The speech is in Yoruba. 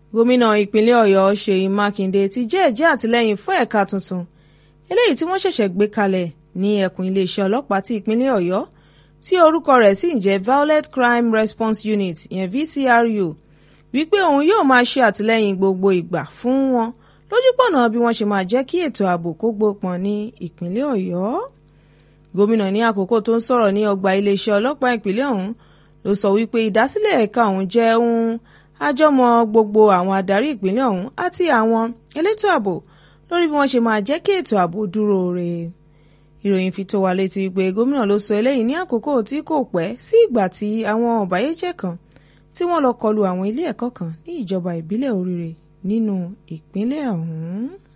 gómìnà ìpínlẹ̀ ọ̀yọ́ ṣèyí mákindé ti jẹ́ẹ̀jẹ́ àtìlẹ́yìn fún ẹ̀ka tuntun eléyìí tí wọ́n ṣẹ̀ṣẹ̀ gbé kalẹ̀ ní ẹkùn iléeṣẹ́ ọlọ́pàá ti ìpínlẹ̀ ọ̀yọ́ tí orúkọ rẹ̀ sì ń jẹ́ violent crime response unit ìyẹn vcru wípé òun yóò máa ṣe àtìlẹ́yìn gbogbo ìgbà fún wọn lójúpọ̀nà bí wọ́n ṣe máa jẹ́ kí ètò ààbò kó gbópọn ní ìpínlẹ̀ ọ̀yọ́ gómìnà ní àkókò tó ń sọ̀rọ̀ ní ọgbà iléeṣẹ́ ọlọ́pàá ìpínlẹ̀ ọ̀hún ló sọ wípé ìdásílẹ̀ ẹ̀ka ọ̀hún jẹ́ ohun àjọmọ gbogbo àwọn adarí ìpínlẹ̀ ọ̀hún àti àwọn elétò ààbò lórí bí wọ́n ṣe máa jẹ́ kí ètò ààbò dúró re ìròyìn fi tó wa létí wípé gómìnà ló sọ eléyìí ní àkókò tí kò pẹ́ sí ìgbà tí àwọn ọ̀bàyéjẹ́ kan tí wọ́n lọ kọlu àwọn ilé ẹ̀kọ́ kan ní ìjọba ìbílẹ̀ oríire nínú ìpínlẹ̀ ọ̀hún.